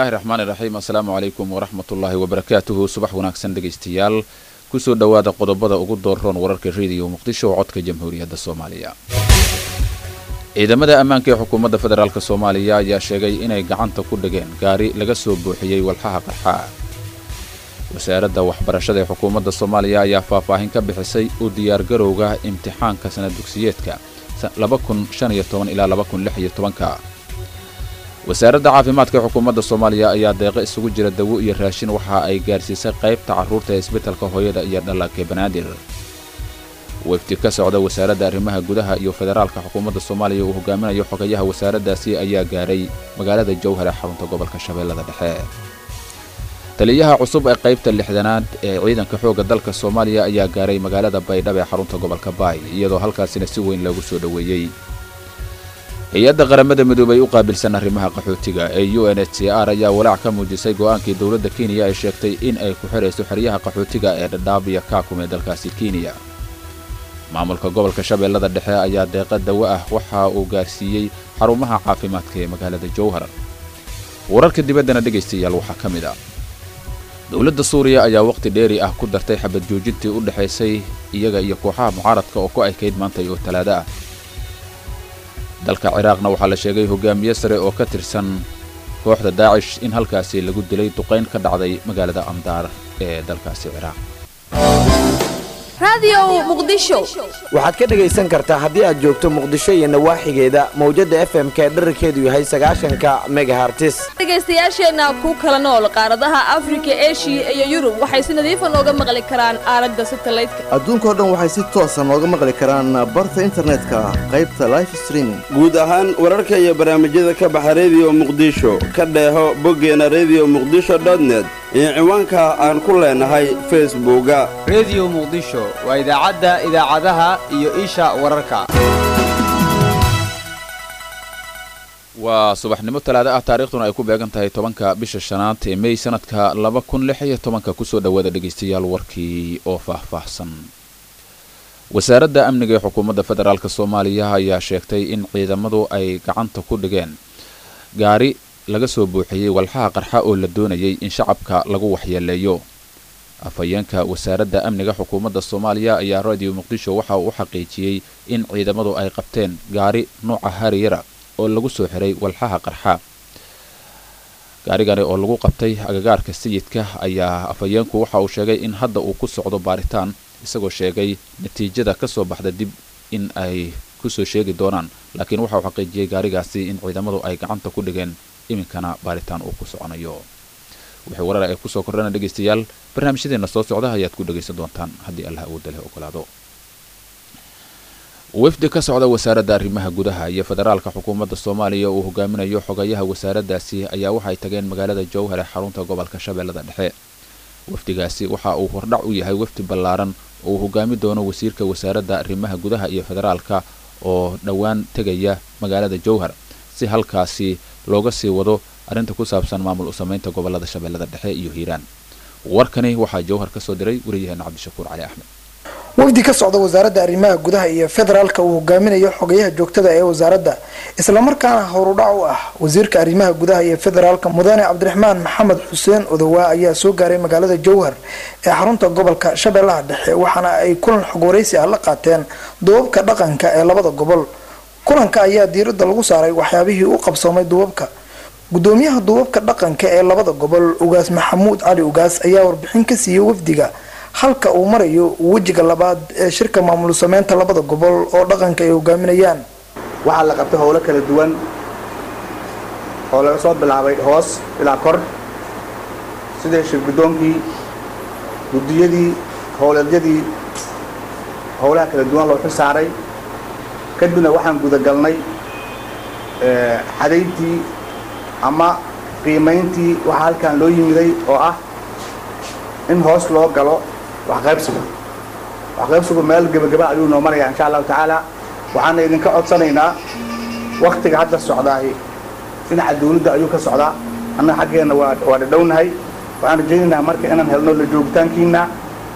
bismillaahi raxmaani raxiim assalaamu calaykum waraxmatullaahi wabarakaatuhu subax wanaagsan dhegaystayaal kusoo dhowaada qodobada ugu doorroon wararka rediyo muqdisho oo codka jamhuuriyadda soomaaliya ciidamada ammaanka ee xukuumadda federaalk soomaaliya ayaa sheegay inay gacanta ku dhigeen gaari laga soo buuxiyey walxaha qarxaa wasaaradda waxbarashada ee xukuumadda soomaaliya ayaa faahfaahin ka bixisay u diyaargarowga imtixaanka sana dugsiyeedka ilaa wasaaradda caafimaadka ee xukuumadda soomaaliya ayaa deeqo isugu jira dawo iyo raashin waxa ay gaarsiisay qaybta carruurta ee isbitalka hooyada iyo dhallaanka banaadir wefdi ka socda wasaaradda arrimaha gudaha iyo federaalka xukuumadda soomaaliya uu hogaaminayo xogayaha wasaaraddaasi ayaa gaaray magaalada jowhar ee xarunta gobolka shabeellada dhexe taliyaha cusub ee qaybta lixdanaad ee ciidanka xoogga dalka soomaaliya ayaa gaaray magaalada baydhab ee xarunta gobolka baay iyadoo halkaasina si weyn loogu soo dhoweeyey hay-adda qaramada midoobay u qaabilsan arrimaha qaxootiga ee u n h c r ayaa walaac ka muujisay go'aankii dowladda kenya ay sheegtay in ay ku xidhayso xeryaha qaxootiga ee dhadhaab iyo kaakum ee dalkaasi kenya maamulka gobolka shabeellada dhexe ayaa deeqa dawo ah waxa uu gaarsiiyey xarumaha caafimaadka ee magaalada jowhar wararka dibaddana dhegaystayaal waxaa ka mid ah dowladda suuriya ayaa wakhti dheeri ah ku dartay xabad joojintii u dhexaysay iyaga iyo kooxaha mucaaradka oo ku aykayd maantay oo talaado ah dalka ciraaqna waxaa la sheegay hogaamiye sare oo ka tirsan kooxda daacish in halkaasi lagu dilay duqayn ka dhacday magaalada amdaar ee dalkaasi ciraaq waxaad ka dhegaysan kartaa haddii aad joogto muqdisho iyo nawaaxigeeda mawjadda f m ka dherarkeedu yahay sagaashanka megahartis dhegaystayaasheenna ku kala nool qaaradaha afrika eshiya iyo yurub waxay si nadiifa nooga maqli karaan aalada satalaydka adduunkao dhan waxay si toosa nooga maqli karaan barta internetka qaybta life streaming guud ahaan wararka iyo barnaamijyada ka baxa rediyo muqdisho ka dheeho boggeena rediyo muqdisho dotnet iyo ciwaanka aan ku leenahay facebooka rediyo muqdisho waa idaacadda idaacadaha iyo isha wararka waa subaxnimo talaado ah taariikhduna ay ku beegan tahay tobanka bisha shanaad ee mey sanadka laba kun lix iyo tobanka kusoo dhowaada dhegaystayaal warkii oo faahfaahsan wasaaradda amniga ee xukuumadda federaalk soomaaliya ayaa sheegtay in ciidamadu ay gacanta ku dhigeen gaari laga soo buuxiyey walxaha qarxa oo la doonayay in shacabka lagu waxyeeleeyo afhayeenka wasaaradda amniga xukuumadda soomaaliya ayaa radio muqdisho waxa uu u xaqiijiyey in ciidamadu ay qabteen gaari nuuca hariyara oo lagu soo xiray walxaha qarxa gaarigani oo lagu qabtay agagaarka sayidka ayaa afhayeenku waxa uu sheegay in hadda uu ku socdo baaritaan isagoo sheegay natiijada ka soo baxda dib in ay kusoo sheegi doonaan laakiin waxa uu xaqiijiyey gaarigaasi in ciidamadu ay gacanta ku dhigeen iminkana baaritaan uu ku soconayo wixii warar ay kusoo kordhana dhegaystayaal barnaamijyadeena soo socda ayaad ku dhegaysan doontaan haddii allah awoodda leh ogolaado wafdi ka socda wasaaradda arrimaha gudaha iyo federaalka xukuumadda soomaaliya uu hogaaminayo xogayaha wasaaraddaasi ayaa waxay tageen magaalada jowhar ee xarunta gobolka shabeellada dhexe wafdigaasi waxa uu hordhac u yahay wafdi ballaaran oo uu hogaami doono wasiirka wasaaradda arrimaha gudaha iyo federaalka oo dhowaan tegaya magaalada jowhar si halkaasi looga sii wado arrinta ku saabsan maamul u samaynta gobolada shabeellada dhexe iyo hiiraan warkani waxaa jowhar ka soo diray wariyaheena cabdishakuur cali axmed wafdi ka socda wasaaradda arrimaha gudaha iyo federaalka uu hogaaminayo xogayaha joogtada ee wasaaradda islamarkaana howrudhac u ah wasiirka arrimaha gudaha iyo federaalka mudane cabdiraxmaan maxamed xuseen odowaa ayaa soo gaaray magaalada jowhar ee xarunta gobolka shabeellaha dhexe waxaana ay kulan xog waraysi ah la qaateen duubabka dhaqanka ee labada gobol kulanka ayaa diiradda lagu saaray waxyaabihii u qabsoomay duubabka gudoomiyaha duubabka dhaqanka ee labada gobol ugaas maxamuud cali ugaas ayaa warbixin ka siiyey wafdiga halka uu marayo wejiga labaad ee shirka maamul sameynta labada gobol oo dhaqanka ay hogaaminayaan waxaa la qabtay howlo kala duwan oo laga soo bilaabay hoos ilaa kor sida shir guddoonkii guddiyadii howleedyadii howlaha kala duwan loo xil saaray kadibna waxaan gudagalnay xadayntii ama qiimayntii waxaa halkan loo yimiday oo ah in hoos loo galo waxqaybsiga waxqaybsigu meel gebagaba ayuu noo maraya insha allahu tacaala waxaana idinka codsanaynaa waktiga hadda socdaay dhinaca dawladda ayuu ka socdaa annaga xaggeenna waa waa dhadhownahay waxaan rajaynaynaa marka inaan helno la joogitaankiina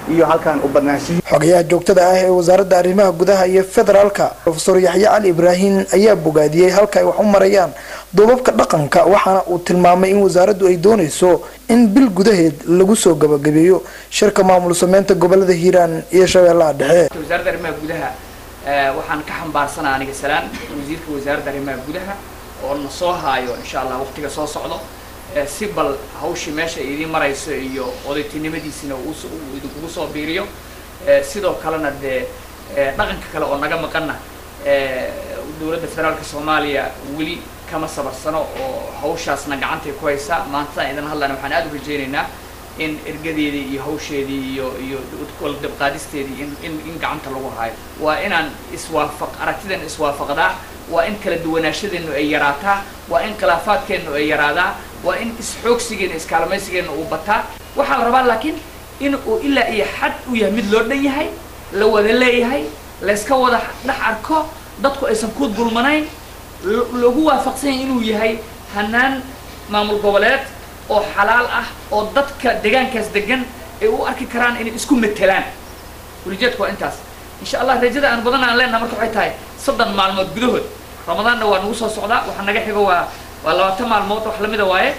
iyo halkan u badnaanshihi xogayaha joogtada ah ee wasaaradda arrimaha gudaha iyo federaalka profesor yaxye cali ibraahim ayaa bogaadiyey halka ay wax u marayaan duubabka dhaqanka waxaana uu tilmaamay in wasaaraddu ay doonayso in bil gudaheed lagu soo gabagabeeyo shirka maamul sameynta gobolada hiiraan iyo shabeellaha dhexe wasaaradda arrimaha gudaha eh, waxaan ka xambaarsanaa aniga salaan wasiirka wasaaradda arrimaha gudaha oo na soo haayo insha allah waqtiga soo socdo eh, si bal hawshii meesha ay idiin marayso iyo odaytinimadiisina uu s- uu idinkugu soo biiriyo Eh, sidoo kalena dee eh, dhaqanka kale oo naga maqana eh, dowladda federaalka soomaaliya weli kama sabarsano oo hawshaasna gacantay ku haysaa maantadan idan hadlana waxaan aada u rajaynaynaa in ergadeedii iyo hawsheedii iyo iyo wala dabqaadisteedii in in in gacanta lagu hayo waa inaan iswaafaq aragtidan iswaafaqdaa waa in kala duwanaashadeennu ay yaraataa waa in khilaafaadkeennu ay yaraadaa waa in isxoogsigeenna iskaalmaysigeenna uu bataa waxaa la rabaa laakiin in uu ilaa iyo xad u yahay mid loo dhan yahay la wada leeyahay layska wada dhex arko dadku aysan ku dulmanayn lo- lagu waafaqsan yahay inuu yahay hanaan maamul goboleed oo xalaal ah oo dadka deegaankaas degan ay u arki karaan inay isku matelaan ulijeedku waa intaas insha allah rajada aan badan aan leenaha marka waxay tahay soddon maalmood gudahood ramadaanna waa nagu soo socdaa waxa naga xigo waa waa labaatan maalmood wax lamida waaye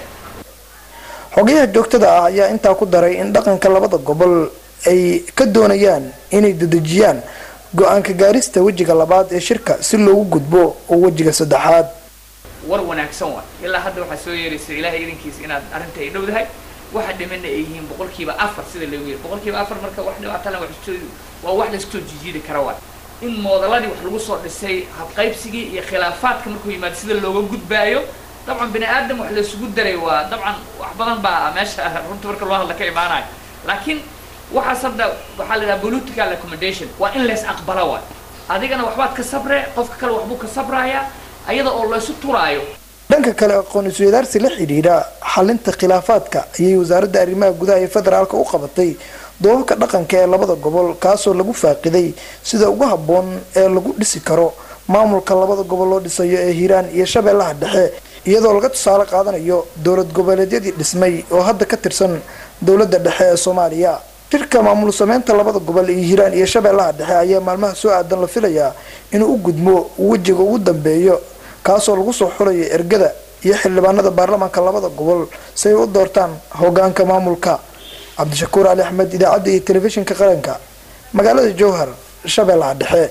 xogayaha joogtada ah ayaa intaa ku daray in dhaqanka labada gobol ay ka doonayaan inay dedejiyaan go-aanka gaarista wejiga labaad ee shirka si loogu gudbo oo wejiga saddexaad war wanaagsan waay ilaa hadda waxaa soo yeeraysa ilaahay idinkiisa inaad arrinta ay dhowdahay waxa dhimana ay yihiin boqolkiiba afar sida loogu yiri boqolkiiba afar marka wax dhibaatana wax soo- waa wax laisku soo jijiidi kara waay in moodaladii wax lagu soo dhisay habqaybsigii iyo khilaafaadka markuu yimaado sida looga gudbaayo dabcan bini aadam wax laysugu daray waa dabcan wax badan baa meesha runta marka loo hadla ka imaanayo laakiin waxaas hadda waxaa la yidhaha political accommodation waa in lays aqbala waay adigana waxbaad ka sabre qofka kale waxbuu ka sabraaya ayada oo laysu turaayo dhanka kale aqoon isweydaarsi la xidhiidha xalinta khilaafaadka ayay wasaaradda arrimaha gudaha ee federaalka u qabatay doobabka dhaqanka ee labada gobol kaasoo lagu faaqiday sida ugu habboon ee lagu dhisi karo maamulka labada gobol loo dhisayo ee hiiraan iyo shabeellaha dhexe iyadoo laga tusaale qaadanayo dowlad goboleedyadii dhismay oo hadda ka tirsan dowladda dhexe ee soomaaliya shirka maamul sameynta labada gobol iyo hiiraan iyo shabeellaha dhexe ayaa maalmaha soo aadan la filayaa inuu u gudmo wejiga ugu dambeeyo kaasoo lagu soo xulayo ergada iyo xildhibaanada baarlamaanka labada gobol si ay u doortaan hogaanka maamulka cabdishakuur cali axmed idaacadda iyo telefishinka qaranka magaalada jowhar shabeellaha dhexe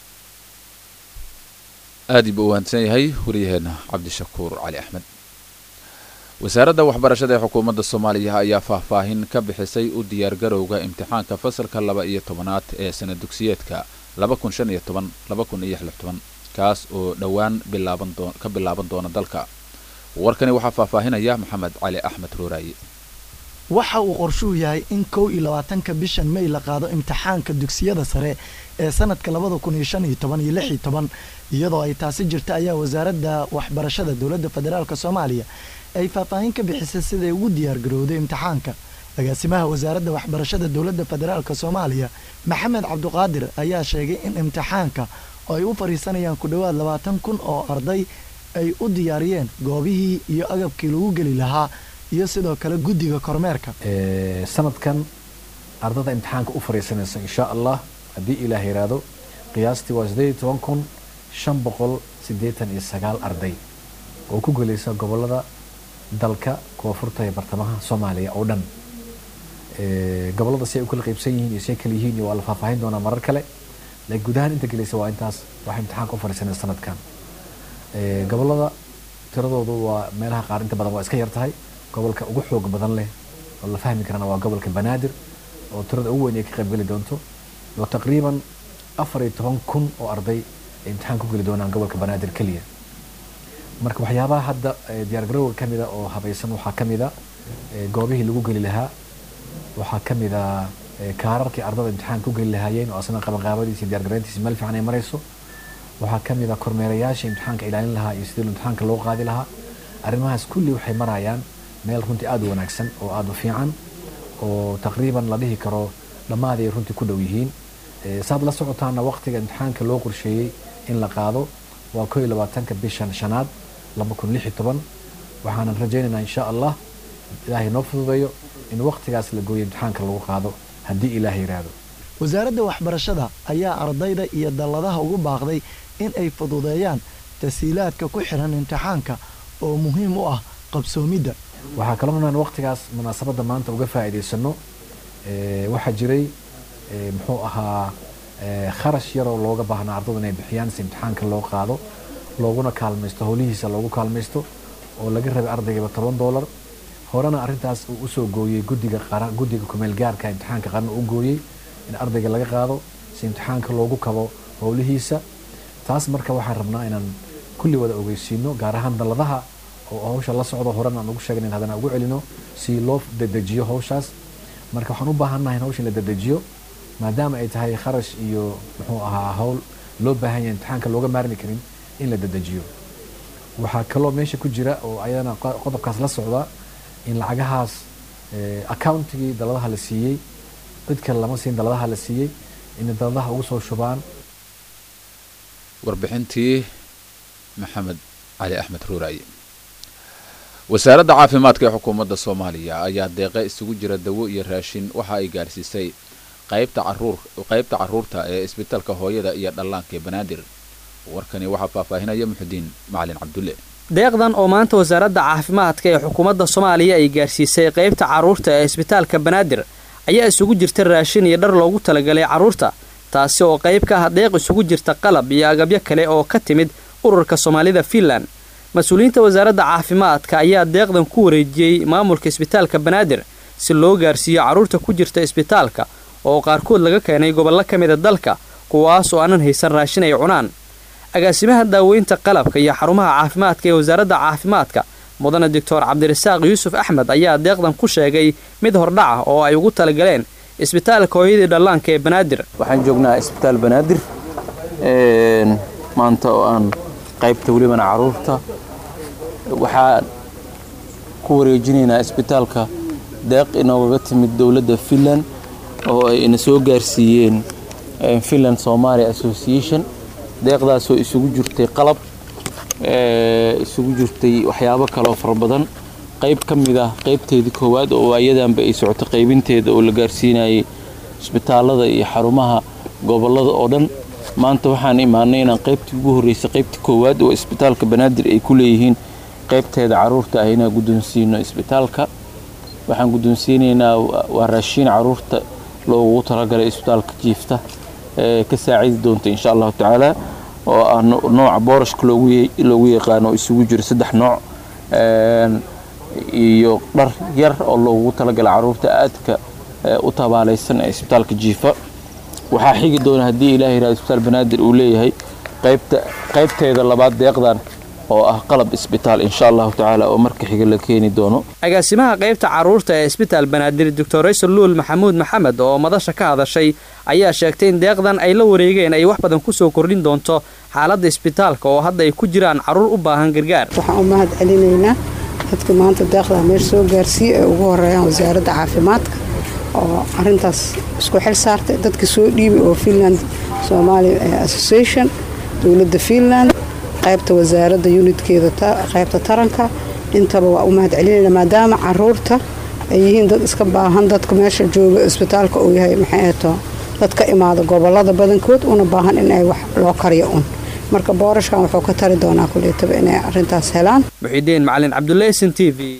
aad buu u waansan yahay wariyaheena cabdishakuur cali axmed wasaaradda waxbarashada ee xukuumadda soomaaliya ayaa faahfaahin ka bixisay u diyaargarowga imtixaanka fasalka laba iyo tobanaad ee sana dugsiyeedka laba kun shan iyo toban laba kun iyo lix toban kaas oo dhowaan bilaaban doo ka bilaaban doona dalka warkani waxaa faahfaahinaya maxamed cali axmed rooraaye waxa uu qorshuhu yahay in kow iyo labaatanka bishan may la qaado imtixaanka dugsiyada sare ee sanadka labada kun iyo shan iyo toban iyo lix iyo toban iyadoo ay taasi jirta ayaa wasaaradda waxbarashada dowladda federaalk soomaaliya ay faahfaahin ka bixisay siday ugu diyaargarowday imtixaanka agaasimaha wasaaradda waxbarashada dowladda federaalk soomaaliya maxamed cabduqaadir ayaa sheegay in imtixaanka oo ay u fadhiisanayaan ku dhowaad labaatan kun oo arday ay u diyaariyeen goobihii iyo agabkii lagu geli lahaa iyo sidoo kale guddiga kormeerka sanadkan ardada imtixaanka u fariisanaysa insha allah haddii ilaah yiraahdo qiyaastii waa sideed iyo toban kun shan boqol siddeetan iyo sagaal arday oo ku gelaysa gobolada dalka koonfurta iyo bartamaha soomaaliya oo dhan gobolada si ay u kala qaybsan yihiin iyo si ay kala yihiin iyo waa la faahfaahin doonaa marar kale laakiin guud ahaan inta gelaysa waa intaas waxay imtixaanka u fariisanaysa sanadkan gobolada tiradoodu waa meelaha qaar inta badan waa iska yar tahay gobolka ugu xoog badan leh oo la fahmi karana waa gobolka banaadir oo tirada ugu weyn ay ka qaybgeli doonto oo taqriiban afar iyo toban kun oo arday ay imtixaan ku geli doonaan gobolka banaadir keliya marka waxyaabaha hadda diyaargarowga ka mida oo habaysan waxaa ka mida goobihii lagu geli lahaa waxaa ka mida kaararkii ardada imtixaan ku geli lahaayeen oo asna qabanqaabadiisa iyo diyaargarayntiisa meel fiican ay marayso waxaa ka mid a kormeerayaasha imtixaanka ilaalin lahaa iyo sidii imtixaanka loo qaadi lahaa arrimahaas kulli waxay marayaan meel runtii aada u wanaagsan oo aada u fiican oo taqriiban la dhihi karo dhammaad ay runtii ku dhow yihiin saad la socotaana waqtiga imtixaanka loo qorsheeyey in la qaado waa koo iyo labaatanka bishan shanaad laba kun lix iyo toban waxaanan rajaynaynaa insha allah ilaahay noo fududeeyo in waqtigaas la gooyo imtixaanka lagu qaado haddii ilaah yidhaahdo wasaaradda waxbarashada ayaa ardayda iyo dalladaha ugu baaqday in ay fududeeyaan tasiilaadka ku xiran imtixaanka oo muhiim u ah qabsoomidda waxaa kaloo inaan waqtigaas munaasabadda maanta uga faa'iidaysano waxaa jiray muxuu ahaa kharash yaroo looga baahnaa ardada inay bixiyaan si imtixaanka loo qaado looguna kaalmaysto howlihiisa loogu kaalmaysto oo laga rabay ardaygiiba toban doolar horena arrintaas uu usoo gooyey guddiga qaran guddiga kumeel gaarka imtixaanka qaran uu gooyey in ardayga laga qaado si imtixaanka loogu kabo howlihiisa taas marka waxaan rabnaa inaan kulli wada ogeysiino gaar ahaan dalladaha oo hawsha la socdo horena aan ugu sheegnayn haddana ugu celino si loo dedejiyo hawshaas marka waxaan u baahannahay in hawsha la dedejiyo maadaama ay tahay kharash iyo muxuu ahaa hawl loo baahan yahay imtixaanka looga maarmi karin in la dedejiyo waxaa kaloo meesha ku jira oo ayadana qodobkaas la socda in lacagahaas accountigii daladaha la siiyey cid kale lama siin daladaha la siiyey inay daladaha ugu soo shubaan warbixintii maxamed cali axmed ruuraaye wasaaradda caafimaadka ee xukuumadda soomaaliya ayaa deeqe isugu jira dawo iyo raashin waxa ay gaarsiisay qaybta caruur qaybta carruurta ee isbitaalka hooyada iyo dhallaanka ee banaadir warkani waxaa faahfaahinaya muxudiin macalin cabdulle deeqdan oo maanta wasaaradda caafimaadka ee xukuumadda soomaaliya ay gaarsiisay qaybta carruurta ee isbitaalka banaadir ayaa isugu jirta raashin iyo dhar loogu talagalay carruurta taasi oo qayb ka ah deeq isugu jirta qalab iyo agabyo kale oo ka timid ururka soomaalida fiinland mas-uuliyiinta wasaaradda caafimaadka ayaa deeqdan ku wareejiyey maamulka isbitaalka banaadir si loo gaarsiiyo carruurta ku jirta isbitaalka oo qaarkood laga keenay gobollo ka mida dalka kuwaas oo aanan haysan raashin ay cunaan agaasimaha daaweynta qalabka iyo xarumaha caafimaadka ee wasaaradda caafimaadka mudane doctor cabdirasaaq yuusuf axmed ayaa deeqdan ku sheegay mid hordhaca oo ay ugu talagaleen isbitaalka hooyadii dhallaanka ee banaadir waxaan joognaa isbitaal banaadir maanta oo aan qaybta welibana caruurta waxaan ku wareejinaynaa isbitaalka deeq inoogaga timid dowladda finland oo ay ina soo gaarsiiyeen finland somalia association deeqdaasoo isugu jirtay qalab isugu jirtay waxyaabo kaleoo fara badan qayb ka mid ah qaybteedii koowaad oo waayadanba ay socoto qaybinteeda oo la gaarsiinayay isbitaalada iyo xarumaha gobolada oo dhan maanta waxaan imaanay inaan qaybtii ugu horreysay qaybtii koowaad oo isbitaalka banaadir ay ku leeyihiin qaybteeda caruurta ah inaan guddoonsiino isbitaalka waxaan guddoonsiinaynaa waa raashiin caruurta loogu talagalay isbitaalka jiifta ee ka saacidi doonta insha allahu tacaala oo ah nooca boorashka loogu yaqaano isugu jiro saddex nooc iyo dhar yar oo loogu talagalay caruurta aadka u tabaalaysan ee isbitaalka jiifa waxaa xigi doona haddii ilaah yirahdo isbitaal banaadir uu leeyahay qaybta qaybteeda labaad deeqdan oo ah qalab isbitaal insha allahu tacaala oo marka xiga la keeni doono agaasimaha qaybta carruurta ee isbitaal banaadir doctor raysal luul maxamuud maxamed oo madasha ka hadashay ayaa sheegtay in deeqdan ay la wareegeen ay wax badan kusoo kordhin doonto xaaladda isbitaalka oo hadda ay ku jiraan carruur u baahan gargaar waxaan u mahad celinaynaa dadka maanta deeqdaa meesha soo gaarsiiye ee ugu horeeyaan wasaaradda caafimaadka oo arintaas isku xil saartay dadka soo dhiibay oo finland somalia association dowladda finland qaybta wasaaradda unitkeeda qaybta taranka intaba waa u mahad celinayna maadaama caruurta ay yihiin dad iska baahan dadka meesha jooga isbitaalka uu yahay maxay ato dad ka imaada gobolada badankood una baahan in ay wax loo kariyo un marka boorashkan wuxuu ka tari doonaa kuleetaba inay arintaas helaan muxidiin macalin cabdulle sn t v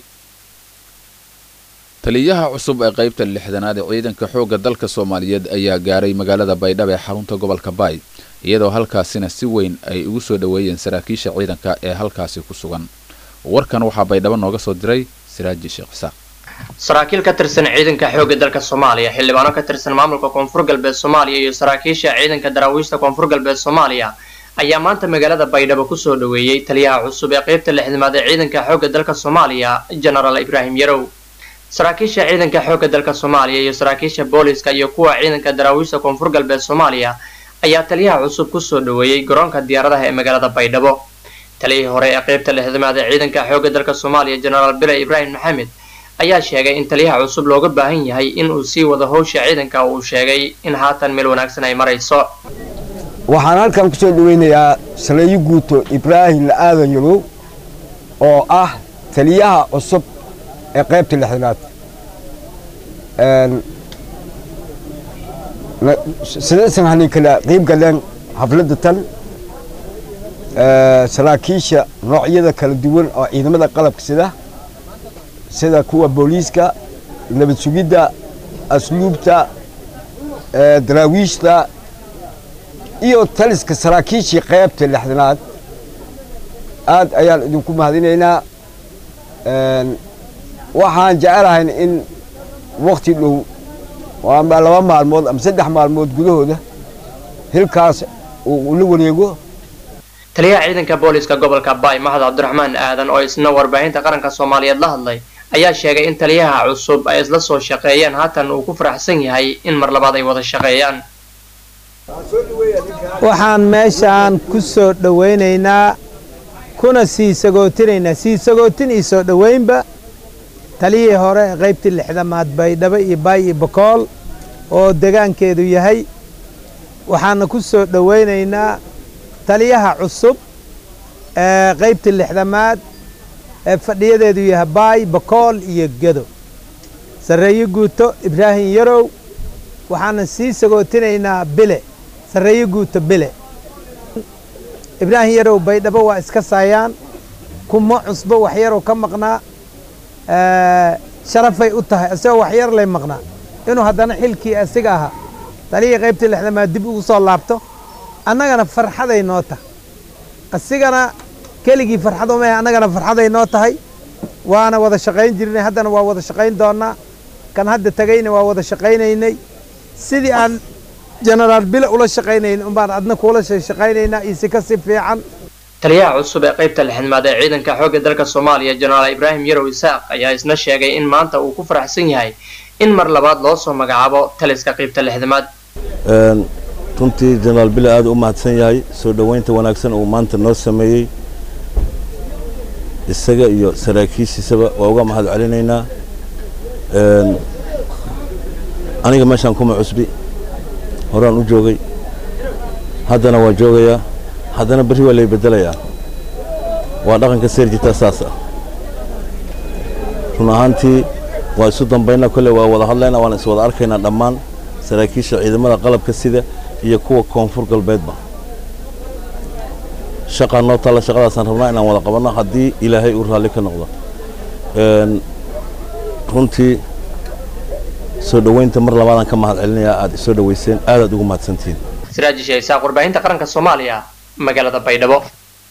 taliyaha cusub ee qaybta lixdanaad ee ciidanka xoogga dalka soomaaliyeed ayaa gaaray magaalada baydhabo ee xarunta gobolka baay iyadoo halkaasina si weyn ay ugu soo dhoweeyeen saraakiisha ciidanka ee halkaasi ku sugan warkan waxaa baydhabo nooga soo diray siraaji sheekh isaaq saraakiil ka tirsan ciidanka xoogga dalka soomaaliya xildhibaano ka tirsan maamulka koonfur galbeed soomaaliya iyo saraakiisha ciidanka daraawiishta koonfur galbeed soomaaliya ayaa maanta magaalada baydhabo kusoo dhoweeyey taliyaha cusub ee qaybta lixdamaad ee ciidanka xoogga dalka soomaaliya genaraal ibraahim yarow saraakiisha ciidanka xoogga dalka soomaaliya iyo saraakiisha booliska iyo kuwa ciidanka daraawiishta koonfur galbeed soomaaliya ayaa taliyaha cusub kusoo dhoweeyey garoonka diyaaradaha ee magaalada baydhabo taliyihii hore ee qaybta lixdamaad ee ciidanka xoogga dalka soomaaliya genaraal bile ibraahim maxamed ayaa sheegay in taliyaha cusub looga baahan yahay in uu sii wado howsha ciidanka uu sheegay in haatan meel wanaagsan ay marayso waxaan halkan kusoo dhaweynayaa saleeyo guuto ibraahim la-aadan yarow oo ah taliyaha cusub ee qaybta lixdanaad sidaysan hanin kala qiib galeen xafladda tan saraakiisha noocyada kala duwan oo ciidamada qalabka sida sida kuwa booliiska nabad sugidda asluubta daraawiishta iyo taliska saraakiishii qaybta lixdanaad aad ayaan idinku mahadinaynaa waxaan jecelahayn in wakti dhow ama laba maalmood ama saddex maalmood gudahooda hilkaas uu la wareego taliyaha ciidanka booliska gobolka baay mahad cabdiraxmaan aadan oo isna warbaahinta qaranka soomaaliyeed la hadlay ayaa sheegay in taliyaha cusub ay isla soo shaqeeyeen haatan uu ku faraxsan yahay in mar labaad ay wada shaqeeyaan waxaan meeshaan ku soo dhowaynaynaa kuna sii sagootinaynaa sii sagootin iyo soo dhowaynba taliyihii hore ee qaybtii lixdamaad baydhabo iyo baay iyo bokool oo degaankeedu yahay waxaana ku soo dhowaynaynaa taliyaha cusub ee qaybtii lixdamaad ee fadhiyadeedu yahay baay bokool iyo gedo sarreeye guuto ibraahim yarow waxaana sii sagootinaynaa bile sarreeye guuto bile ibraahim yarow baydhabo waa iska saayaan kuma cusbo waxyaroo ka maqnaa sharafay u tahay isagoo waxyar lay maqnaa inuu haddana xilkii asiga ahaa taliyii qaybtii lixdamaad dib ugu soo laabto annagana farxaday noo tahay asigana keligii farxad uma annagana farxaday noo tahay waana wada shaqayn jirnay haddana waa wada shaqayn doonnaa kan hadda tegayna waa wada shaqaynaynay sidii aan jenaraal bile ula shaqaynayn umbaan adna kuula shaqaynaynaa iyo si ka si fiican taliyaha cusub ee qaybta lixdamaad ee ciidanka xoogga dalka soomaaliya jenaraal ibraahim yarow isaaq ayaa isna sheegay in maanta uu ku faraxsan yahay in mar labaad loo soo magacaabo taliska qaybta lixdamaad runtii jenaraal bile aad u mahadsan yahay soo dhoweynta wanaagsan uu maanta noo sameeyey isaga iyo saraakiishiisaba waa uga mahad celinaynaa aniga meeshaan kuma cusbi horaan u joogay haddana waa joogayaa haddana berri waa lay beddelayaa waa dhaqanka seerjitaa saas ah run ahaantii waa isu dambaynaa kolley waa wada hadlaynaa waana is wada arkaynaa dhammaan saraakiisha ciidamada qalabka sida iyo kuwa koonfur galbeedba shaqaa noo taalla shaqadaasaan rabnaa inaan wada qabanno haddii ilaahay uu raalli ka noqdo runtii soo dhoweynta mar labaadaan ka mahad celinayaa aad isoo dhoweyseen aadaad ugu mahadsantihiin siraaji sheesaaq warbaahinta qaranka soomaaliya magaalada baydhabo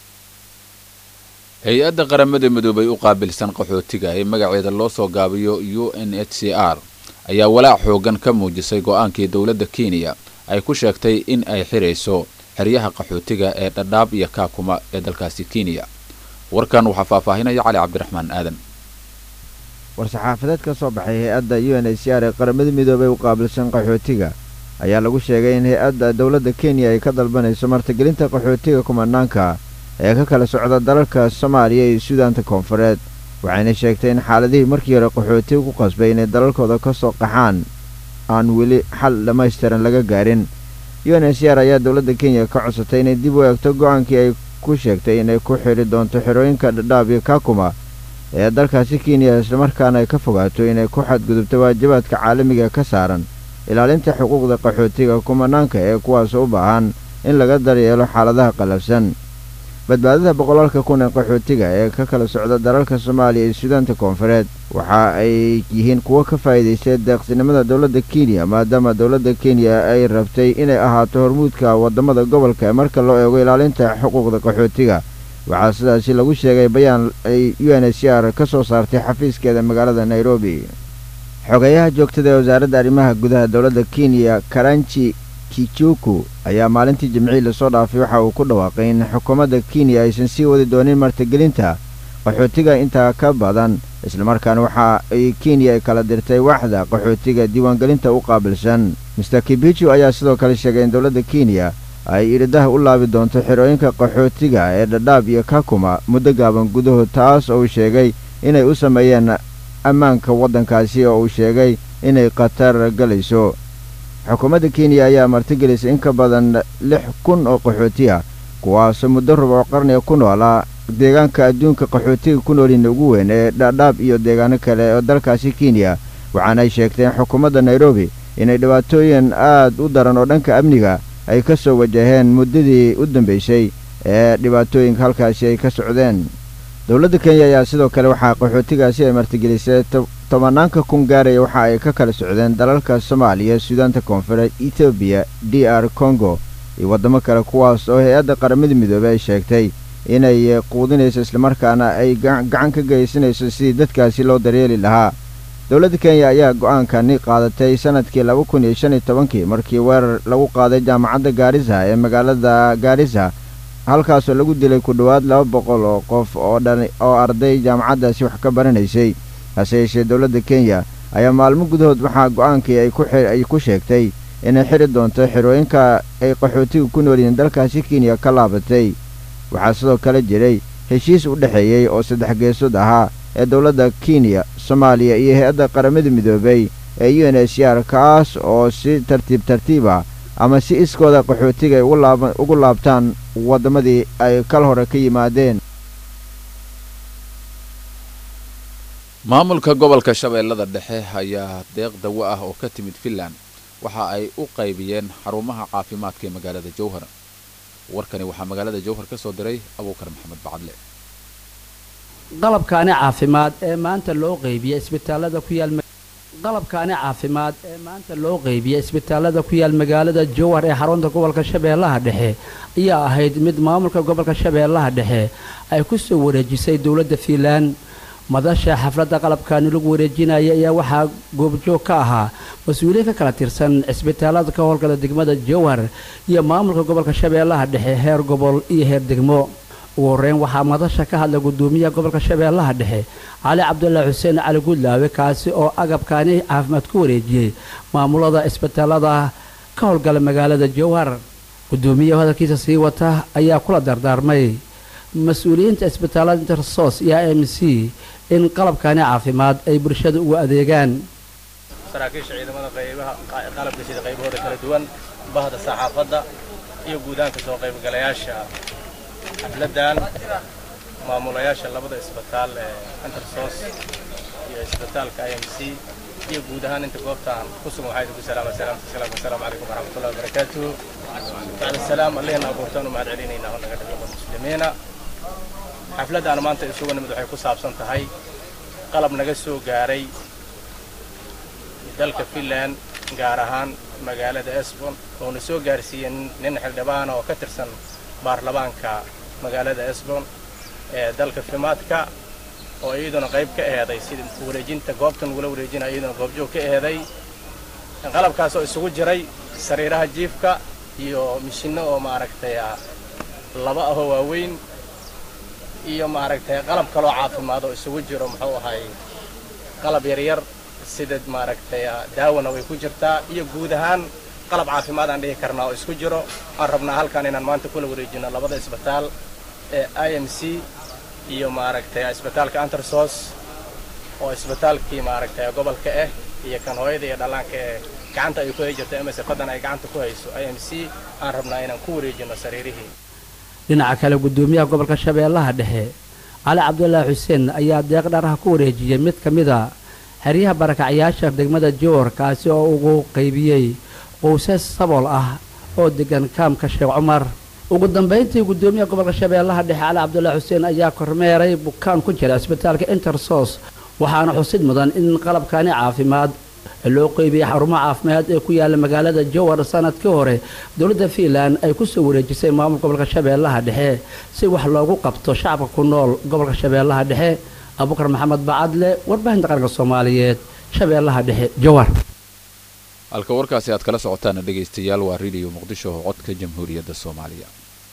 hay-adda qaramada midoobay u qaabilsan qaxootiga ee magaceeda loo soo gaabiyo u n h c r ayaa walaac xoogan ka muujisay go'aankii dowladda kenya ay ku sheegtay in ay xirayso xeryaha qaxootiga ee dhadhaab iyo kaakuma ee dalkaasi kenya warkan waxaa faahfaahinaya cali cabdiraxmaan aadan war-saxaafadeed ka soo baxay hay-adda u n h c r ee qaramada midoobey u qaabilsan qaxootiga ayaa lagu sheegay in hay-adda dowladda kenya ay ka dalbanayso martigelinta qaxootiga kumanaanka ee ka kala socda dalalka soomaaliya iyo suudaanta koonfureed waxayna sheegtay in xaaladihii markii hore qaxootiga ku qasbay inay dalalkooda ka soo qaxaan aan weli xal dhammaystiran laga gaarin u n h c r ayaa dowladda kenya ka codsatay inay dib u eegto go-aankii ay ku sheegtay inay ku xidhi doonto xerooyinka dhadhaab iyo kaakuma ee dalkaasi kenya islamarkaana ay ka fogaato inay ku xadgudubto waajibaadka caalamiga ka saaran ilaalinta xuquuqda qaxootiga kumanaanka ee kuwaasoo u baahan in laga daryeelo xaaladaha qallafsan badbaadada boqolaalka kun ee qaxootiga ee ka kala socda dalalka soomaaliya iyo suudaanta koonfureed waxa ay yihiin kuwo ka faa'iidaystay deeqsinimada dowladda kenya maadaama dowladda kenya ay rabtay inay ahaato hormuudka waddamada gobolka marka loo eego ilaalinta xuquuqda qaxootiga waxaa sidaasi lagu sheegay bayaan ay u n h c r ka soo saartay xafiiskeeda magaalada nairobi xogeyaha joogtada ee wasaaradda arrimaha gudaha dowladda kenya karanji kijuku ayaa maalintii jimcihii lasoo dhaafay waxa uu ku dhawaaqay in xukuumadda kenya aysan sii wadi doonin martigelinta qaxootiga intaa ka badan islamarkaana waxa ay kenya ay kala dirtay waaxda qaxootiga diiwaangelinta u qaabilsan master kibichu ayaa sidoo kale sheegay in dowladda kenya ay iridaha u laabi doonto xerooyinka qaxootiga ee dhadhaab iyo kakuma muddo gaaban gudahood taas oo uu sheegay inay u sameeyeen ammaanka waddankaasi oo uu sheegay inay khatar galayso xukuumadda kenya ayaa martigelisay in ka badan lix kun oo qaxooti ah kuwaasoo muddo rubuc qarniga ku noolaa deegaanka adduunka qaxootiga ku noolina ugu weyn ee dhadhaab iyo deegaano kale oo dalkaasi kenya waxaana ay sheegteen xukuumadda nairobi inay dhibaatooyin aad u daran oo dhanka amniga ay ka soo wajaheen muddadii u dambaysay ee dhibaatooyinka halkaasi ay ka socdeen dowladda kenya ayaa sidoo kale waxaa qaxootigaasi ay martigelisay tobanaanka kun gaaraya waxa ay ka kala socdeen dalalka soomaaliya suudaanta koonfureed etoobiya d r congo iyo waddamo kale kuwaas oo hay-adda qaramada midoobey ay sheegtay inay quudinayso islamarkaana ay gacan ka geysanayso sidii dadkaasi loo daryeeli lahaa dowladda kenya ayaa go-aankani qaadatay sanadkii laba kun iyo shan iyo tobankii markii weerar lagu qaaday jaamacadda gaarisa ee magaalada gaarisa halkaasoo lagu dilay ku dhowaad laba boqol oo qof oo dhan oo arday jaamacaddaasi wax ka baranaysay hase yeeshee dowladda kenya ayaa maalmo gudahood waxaa go-aankii ay ku sheegtay inay xiri doonto xirooyinka ay qaxootiga ku nool yihiin dalkaasi kenya ka laabatay waxaa sidoo kale jiray heshiis u dhexeeyey oo saddex geesood ahaa ee dowladda kenya soomaaliya iyo hay-adda qaramada midoobey ee u n h r kaas oo si tartiib tartiib ah ama si iskooda qaxootiga ay ugu laabtaan waddamadii ay kal hore ka yimaadeen maamulka gobolka shabeellada dhexe ayaa deeq dawo ah oo ka timid finland waxa ay u qaybiyeen xarumaha caafimaadka ee magaalada jowhar warkani waxaa magaalada jowhar ka soo diray abuukar maxamed bacadle qalabkaani caafimaad ee maanta loo qeybiyey isbitaalada ku yaal qalabkaani caafimaad ee maanta loo qeybiyey isbitaalada ku yaal magaalada jowhar ee xarunta gobolka shabeellaha dhexe ayaa ahayd mid maamulka gobolka shabeellaha dhexe ay ku soo wareejisay dowladda fiinland madasha xafladda qalabkaani lagu wareejinaya ayaa waxaa goobjoog ka ahaa mas-uuliyiin ka kala tirsan cisbitaalada ka howlgala degmada jowhar iyo maamulka gobolka shabeellaha dhexe heer gobol iyo heer degmo ugu horreyn waxaa madasha ka hadla gudoomiyaha gobolka shabeellaha dhexe cali cabdulaahi xuseen cali gudlaawe kaasi oo agabkaani caafimaad ku wareejiyey maamulada isbitaalada ka howlgala magaalada jowhar gudoomiyaha hadalkiisa sii wata ayaa kula dardaarmay mas-uuliyiinta isbitaalada intersos iyo m c in qalabkaani caafimaad ay bulshada ugu adeegaan saraakiisha ciidamada qaybaha qalabka sida qaybahooda kala duwan bahda saxaafadda iyo guudaanka soo qaybgalayaasha xafladdan maamulayaasha labada isbitaal ee intersos iyo isbitaalka i m c iyo guud ahaan inta goobtaan ku sugan waxaa idinku salaama salaamta salaam wasalaamu calaykum waraxmatullahi wabarakaatuhu bacda salaam allihina abuurtaan u mahad celinaynaa oo naga dhigo muslimiina xafladdan maanta isugu nimid waxay ku saabsan tahay qalab naga soo gaaray dalka finland gaar ahaan magaalada esbon oona soo gaarsiiyey nin xildhibaan oo ka tirsan baarlamaanka magaalada esbon ee dalka fimaadka oo iyaduna qayb ka eheeday sida wareejinta goobtan ugula wareejinaya iyaduna goobjoog ka eheeday qalabkaas oo isugu jiray sariiraha jiifka iyo mishinno oo maaragtay laba ahoo waaweyn iyo maaragtay qalab kaloo caafimaad oo isugu jiro muxuu ahay qalab yaryar sida maaragtay daawana way ku jirtaa iyo guud ahaan qalab caafimaad aan dhihi karnaa oo isku jiro waxaan rabnaa halkan inaan maanta kula wareejino labada isbitaal ee i m c iyo maaragtay isbitaalka antersos oo isbitaalkii maaragtay gobolka ah iyo kan hooyada iyo dhallaanka ee gacanta ay ku hay jirto ms fadan ay gacanta ku hayso i m c aan rabnaa inaan ku wareejino sariirihii dhinaca kale gudoomiyaha gobolka shabeellaha dhexe cali cabdulaahi xuseen ayaa deeq dharaha ku wareejiyey mid ka mid a xeryaha barakacyaasha degmada jowar kaasi oo ugu qaybiyey qowsas sabool ah oo degan kaamka sheekh cumar ugu dambayntii gudoomiyaha gobolka shabeellaha dhexe cali cabdulaahi xuseen ayaa kormeeray bukaan ku jira isbitaalka intersos waxaana xusid mudan in qalabkani caafimaad loo qeybiyey xarumaha caafimaad ee ku yaala magaalada jowar sanadkii hore dowladda fiinland ay ku soo wareejisay maamulka gobolka shabeellaha dhexe si wax loogu qabto shacabka ku nool gobolka shabeellaha dhexe abukar maxamed bacadle warbaahinta qaranka soomaaliyeed shabeellaha dhexe jowar halka warkaasi aad kala socotaan dhegaystayaal waa radio muqdisho oo codka jamhuuriyadda soomaaliya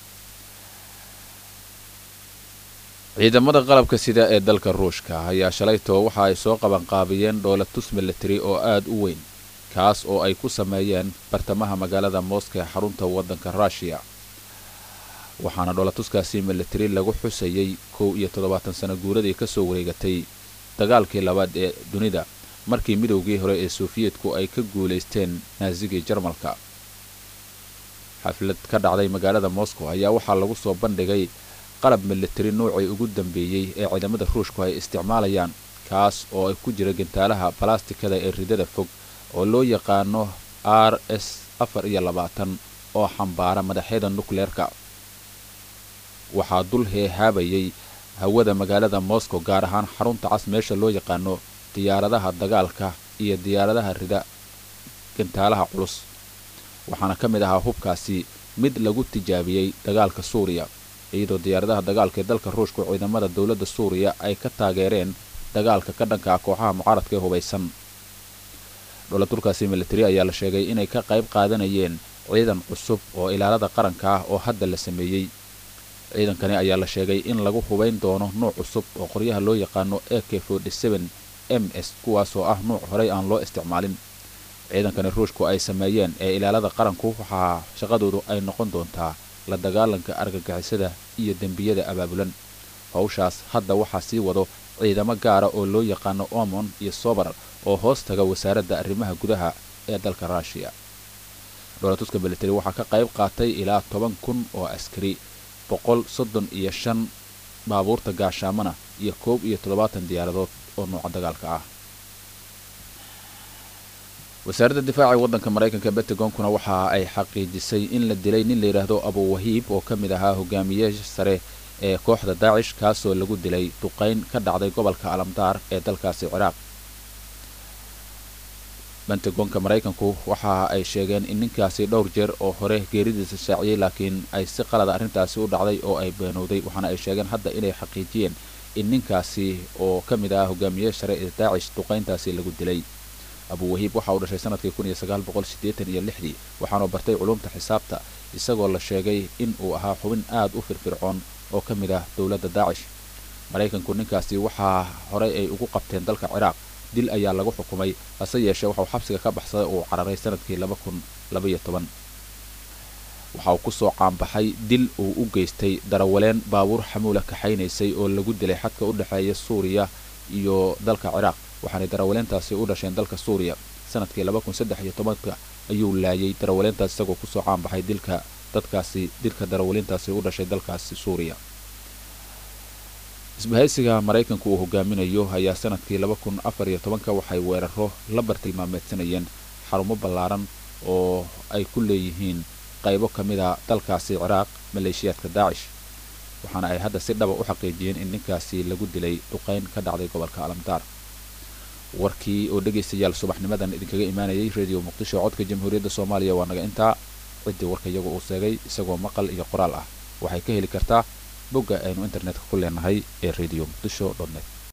ciidamada qalabka sida ee dalka ruushka ayaa shalaytoo waxa ay soo qabanqaabiyeen dhoolatus milatari oo aad u weyn kaas oo ay ku sameeyeen bartamaha magaalada mooska ee xarunta waddanka ruushiya waxaana dhoolatuskaasi milatari lagu xusayey kow iyo toddobaatan sano guuradii ka soo wareegatay dagaalkii labaad ee dunida markii midowgii hore ee sofiyeetku ay ka guulaysteen naasigii jarmalka xaflad ka dhacday magaalada moscow ayaa waxaa lagu soo bandhigay qalab milatari noocii ugu dambeeyey ee ciidamada ruushku ay isticmaalayaan kaas oo ay ku jira gantaalaha balastikada ee ridada fog oo loo yaqaano r s afar iyo labaatan oo xambaara madaxyada nukleerka waxaa dul heehaabayay hawada magaalada moscow gaar ahaan xarunta cas meesha loo yaqaano diyaaradaha dagaalka iyo diyaaradaha rida gantaalaha culus waxaana ka mid ahaa hubkaasi mid lagu tijaabiyey dagaalka suuriya iyadoo diyaaradaha dagaalka ee dalka ruushku ciidamada dowladda suuriya ay ka taageereen dagaalka ka dhanka ah kooxaha mucaaradka ee hubaysan dholatulkaasi militari ayaa la sheegay inay ka qayb qaadanayeen ciidan cusub oo ilaalada qaranka ah oo hadda la sameeyey ciidankani ayaa la sheegay in lagu hubayn doono nuuc cusub oo qoryaha loo yaqaano a k m s kuwaasoo ah nuuc horey aan loo isticmaalin ciidankani ruushku ay sameeyeen ee ilaalada qaranku waxaa shaqadoodu ay noqon doontaa la dagaalanka argagixisada iyo dembiyada abaabulan howshaas hadda waxaa sii wado ciidamo gaara oo loo yaqaano omon iyo sobar oo hoos taga wasaaradda arrimaha gudaha ee dalka ruushiya dholatuska militari waxaa ka qayb qaatay ilaa toban kun oo askari boqol soddon iyo shan baabuurta gaashaamana iyo koob iyo toddobaatan diyaaradood oo nuuca dagaalka ah wasaaradda difaaca waddanka maraykanka bentagonkuna waxa ay xaqiijisay in la dilay nin la yidhaahdo abuwahiib oo ka mid ahaa hogaamiyeyaasha sare ee kooxda daacish kaasoo lagu dilay duqayn ka dhacday gobolka alamdaar ee dalkaasi ciraaq bentagonka maraykanku waxa ay sheegeen in ninkaasi dhowr jeer oo hore geeridiisa shaaciyey laakiin ay si qalada arrintaasi u dhacday oo ay beenowday waxaana ay sheegeen hadda inay xaqiijiyeen in ninkaasi oo ka mid ah hogaamiyeyaasha sare ee daacish duqayntaasi lagu dilay abuwahiib waxa uu dhashay sanadkii kun iyo sagaal boqol siddeetan iyo lixdii waxaanu bartay culumta xisaabta isagoo la sheegay in uu ahaa xubin aad u firfircoon oo ka mid ah dowladda daacish maraykanku ninkaasi waxaa horey ay ugu qabteen dalka ciraaq dil ayaa lagu xukumay hase yeeshee waxauu xabsiga ka baxsaday uu cararay sanadkii laba kun labaiyo toban waxa uu kusoo caanbaxay dil uu u geystay darawaleen baabuur xamuula kaxaynaysay oo lagu dilay xadka u dhexeeya suuriya iyo dalka ciraaq waxaanay darawaleentaasi u dhasheen dalka suuriya sanadkii laba kun saddex iyo tobanka ayuu laayay darawaleentaas isagoo kusoo caanbaxay dilka dadkaasi dilka darawaliintaasi u dhashay dalkaasi suuriya isbahaysiga maraykanku uu hogaaminayo ayaa sanadkii laba kun afar iyo tobanka waxay weeraro la bartilmaameedsanayeen xarumo ballaaran oo ay ku leeyihiin qaybo ka mid a dalkaasi ciraaq maleeshiyaadka daacish waxaana ay hadda si dhaba u xaqiijiyeen in ninkaasi lagu dilay duqayn ka dhacday gobolka alamdaar warkii oo dhegaystayaal subaxnimadan idinkaga imaanayay radio muqdisho codka jamhuuriyadda soomaaliya waa naga intaa ciddii warka iyagu uu sheegay isagoo maqal iyo qoraal ah waxay ka heli kartaa bogga aynu internetka ku leenahay ee radio muqdisho net